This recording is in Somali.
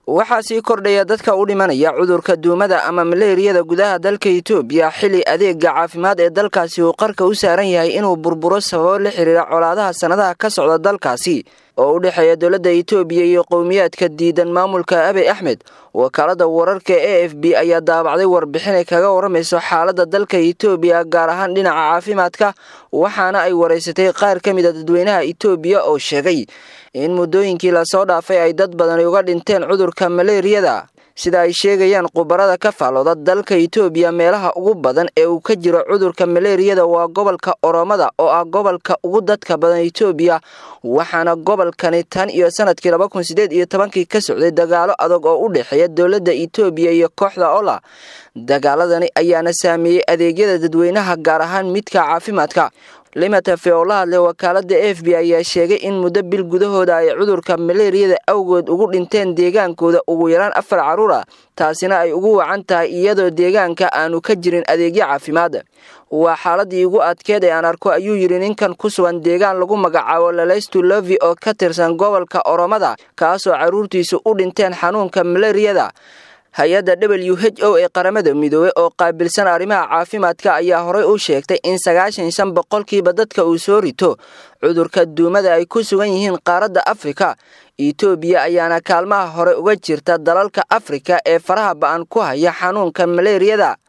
waxaa sii kordhaya dadka u dhimanaya cudurka duumada ama maleeriyada gudaha dalka itoobiya xili adeega caafimaad ee dalkaasi uu qarka u saaran yahay inuu burburo sababo la xiriira colaadaha sannadaha ka socda dalkaasi oo u dhexeeya dowladda itoobiya iyo qowmiyaadka diidan maamulka abiy axmed wakaalada wararka e f b ayaa daabacday warbixin ay kaga waramayso xaaladda dalka itoobiya gaar ahaan dhinaca caafimaadka waxaana ay waraysatay qaar ka mid a dadweynaha itoobiya oo sheegay in muddooyinkii lasoo dhaafay ay dad badani uga dhinteen cudurka maleeriyada sida ay sheegayaan khubarada ka faalooda dalka itoobiya meelaha ugu badan ee uu ka jiro cudurka maleeriyada waa gobolka oromada oo ah gobolka ugu dadka badan itoobiya waxaana gobolkani tan iyo sanadkii laba kun sideed iyo tobankii ka socday dagaalo adag oo u dhexeeya dowladda itoobiya iyo kooxda ola dagaaladani ayaana saameeyey adeegyada dadweynaha gaar ahaan midka caafimaadka limatafe oo la hadlay wakaalada f b ayaa sheegay in muddo bil gudahooda ay cudurka maleeriyada awgood ugu dhinteen deegaankooda ugu yaraan afar carruur ah taasina ay ugu wacan tahay iyadoo deegaanka aanu ka jirin adeegyo caafimaad waa xaaladii ugu adkeed ee aan arko ayuu yidhi ninkan ku sugan deegaan lagu magacaabo lalaystu lovi oo ka tirsan gobolka oromada kaasoo carruurtiisu u dhinteen xanuunka maleeriyada hay-adda w h o ee qaramada midoobey oo qaabilsan arrimaha caafimaadka ayaa horey u sheegtay in sagaashan shan boqolkiiba dadka uu soo rito cudurka duumada ay ku sugan yihiin qaaradda afrika itoobiya ayaana kaalmaha hore uga jirta dalalka afrika ee faraha ba-an ku haya xanuunka maleeriyada